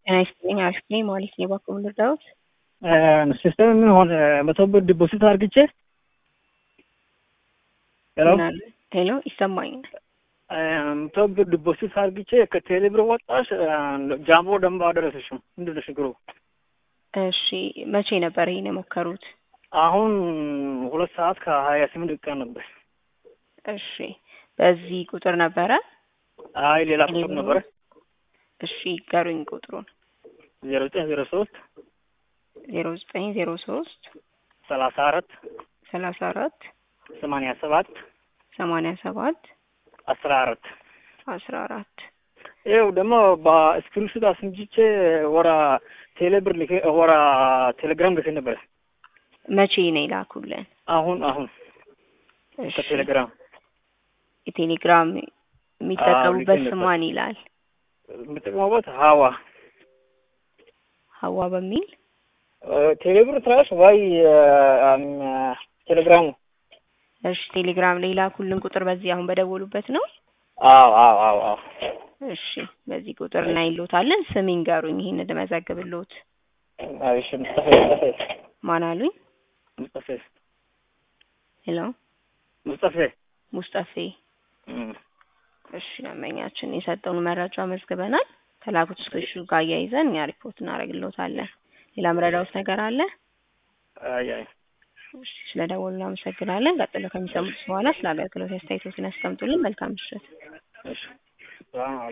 ጤና ይስጥልኝ አሪፍ ነኝ ማለት ነው። እባክዎ ልርዳዎት? ሲስተም ምን ሆነ መቶ ብር ዲፖዚት አድርግቼ ሄሎ ምን አለ? ሄሎ ይሰማኛል። መቶ ብር ዲፖዚት አድርግቼ ከቴሌ ብር ወጣሽ ጃምቦ ደንብ አደረሰሽም ምንድን ነው ችግሩ? እሺ መቼ ነበር ይሄን የሞከሩት? አሁን ሁለት ሰዓት ከሀያ ስምንት ደቂቃ ነበር። እሺ በዚህ ቁጥር ነበረ? አይ ሌላ ቁጥር ነበረ እሺ ገሩኝ ቁጥሩን ዜሮ ዘጠኝ ዜሮ ሶስት ዜሮ ዘጠኝ ዜሮ ሶስት ሰላሳ አራት ሰላሳ አራት ሰማንያ ሰባት ሰማንያ ሰባት አስራ አራት አስራ አራት ይኸው ደግሞ በስክሪንሾት አስምጅቼ ወራ ቴሌብር ልኬ ወራ ቴሌግራም ልኬ ነበረ። መቼ ነው የላኩልን? አሁን አሁን እሺ ከቴሌግራም የቴሌግራም የሚጠቀሙበት ልኬ ስም ነበር። ማን ይላል? የምጠቀመበት ሀዋ ሀዋ በሚል ቴሌብር ትራሽ ዋይ ቴሌግራሙ እሺ ቴሌግራም ላይ ላኩልን ቁጥር በዚህ አሁን በደወሉበት ነው? አዎ አዎ አዎ አዎ እሺ በዚህ ቁጥር እናይሎታለን። ስም ይንገሩኝ ይሄን እንድመዘግብሎት። እሺ ሙስጠፌ ሙስጠፌ ማን አሉኝ? ሙስጠፌ ሄሎ ሙስጠፌ ሙስጠፌ። እም። እሺ ደንበኛችን የሰጠውን መረጃ መዝግበናል። ከላኩት ስክሪንሹ ጋር አያይዘን እኛ ሪፖርት እናደርግሎታለን። ሌላ ምረዳውት ነገር አለ? አይ አይ እሺ ስለደወሉ እናመሰግናለን። ቀጥሎ ከሚሰሙት በኋላ ስለ አገልግሎት አስተያየቶትን ያስቀምጡልን። መልካም ምሽት። እሺ ሰላም